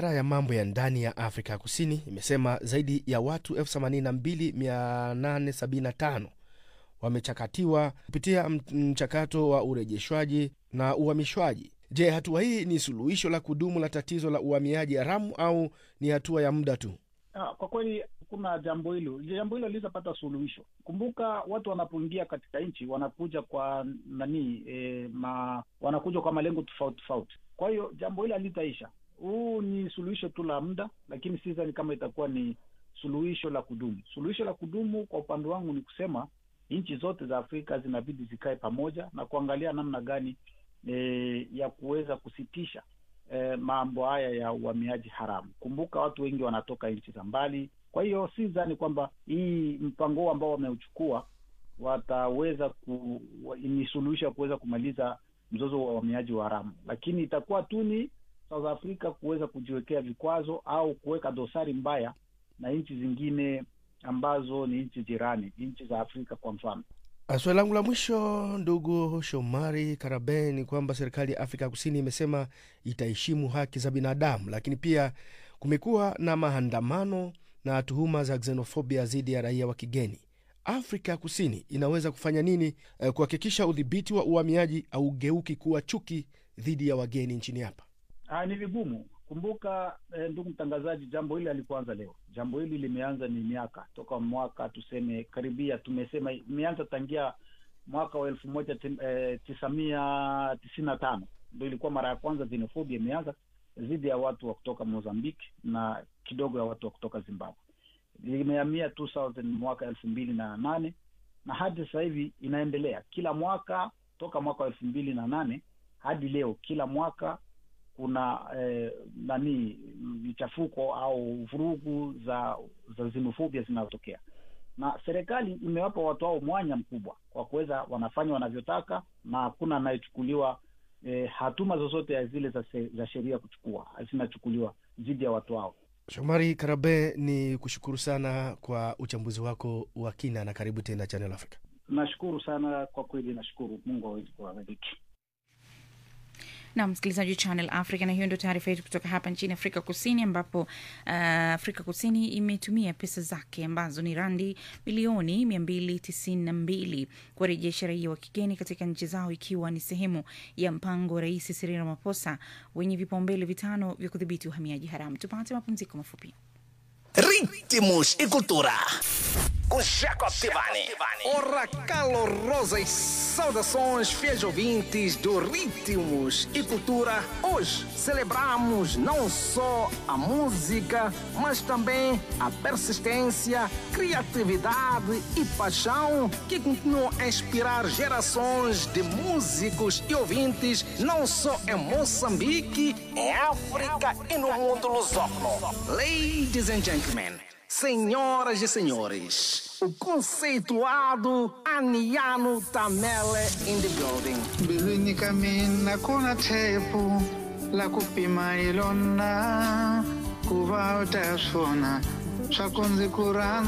Wizara ya mambo ya ndani ya Afrika Kusini imesema zaidi ya watu 82875 wamechakatiwa kupitia mchakato wa urejeshwaji na uhamishwaji. Je, hatua hii ni suluhisho la kudumu la tatizo la uhamiaji haramu au ni hatua ya muda tu? Ah, kwa kweli kuna jambo hilo, jambo hilo litapata suluhisho. Kumbuka watu wanapoingia katika nchi wanakuja kwa nani e, ma, wanakuja kwa malengo tofauti tofauti. Kwa hiyo jambo hilo halitaisha. Huu ni suluhisho tu la muda, lakini sidhani kama itakuwa ni suluhisho la kudumu. Suluhisho la kudumu kwa upande wangu ni kusema nchi zote za Afrika zinabidi zikae pamoja na kuangalia namna gani e, ya kuweza kusitisha e, mambo haya ya uhamiaji haramu. Kumbuka watu wengi wanatoka nchi za mbali. Kwa hiyo si dhani kwamba hii mpango huu ambao wameuchukua wataweza ku, ni suluhisho ya kuweza kumaliza mzozo wa uhamiaji wa haramu, lakini itakuwa tu ni South Africa kuweza kujiwekea vikwazo au kuweka dosari mbaya na nchi zingine ambazo ni nchi jirani, nchi za Afrika kwa mfano. Swali langu la mwisho, ndugu Shomari Karabe, ni kwamba serikali ya Afrika Kusini imesema itaheshimu haki za binadamu, lakini pia kumekuwa na maandamano na tuhuma za xenofobia dhidi ya raia wa kigeni. Afrika ya Kusini inaweza kufanya nini eh, kuhakikisha udhibiti wa uhamiaji haugeuki kuwa chuki dhidi ya wageni nchini hapa? Ah, ni vigumu. Kumbuka eh, ndugu mtangazaji, jambo hili halikuanza leo. Jambo hili limeanza ni miaka toka mwaka tuseme karibia, tumesema imeanza tangia mwaka wa elfu moja eh, tisa mia tisini na tano ndo ilikuwa mara ya kwanza xenofobia imeanza dhidi ya watu wa kutoka Mozambique na kidogo ya watu wa kutoka Zimbabwe. Limehamia 2000 mwaka elfu mbili na nane na hadi sasa hivi inaendelea kila mwaka toka mwaka wa elfu mbili na nane hadi leo, kila mwaka kuna eh, nani michafuko au vurugu za za xenofobia zinazotokea, na serikali imewapa watu hao mwanya mkubwa kwa kuweza wanafanya wanavyotaka, na hakuna anayechukuliwa eh, hatuma zozote zile za, za sheria kuchukua zinachukuliwa dhidi ya watu hao. Shomari Karabe, ni kushukuru sana kwa uchambuzi wako wa kina na karibu tena Channel Africa. Nashukuru sana kwa kweli, nashukuru. Mungu awezi kuwabariki na msikilizaji wa Channel Africa, na hiyo ndio taarifa yetu kutoka hapa nchini Afrika Kusini, ambapo uh, Afrika Kusini imetumia pesa zake ambazo ni randi milioni 292 kuwarejesha raia wa kigeni katika nchi zao, ikiwa ni sehemu ya mpango wa Rais Cyril Ramaphosa wenye vipaumbele vitano vya kudhibiti uhamiaji haramu. Tupate mapumziko mafupi. Ritmos e cultura. Com Jacob Tivani. Ora calorosas saudações, fiéis ouvintes do Ritmos e Cultura. Hoje celebramos não só a música, mas também a persistência, criatividade e paixão que continuam a inspirar gerações de músicos e ouvintes, não só em Moçambique, Em África e no mundo lusófono. Ladies and gentlemen, senhoras e senhores, o conceituado Aniano Tamele in the building. mbilwini ka mina ku na thepu la ku pima hi lona ku va u ta swona swa ku ndzi ku rhandza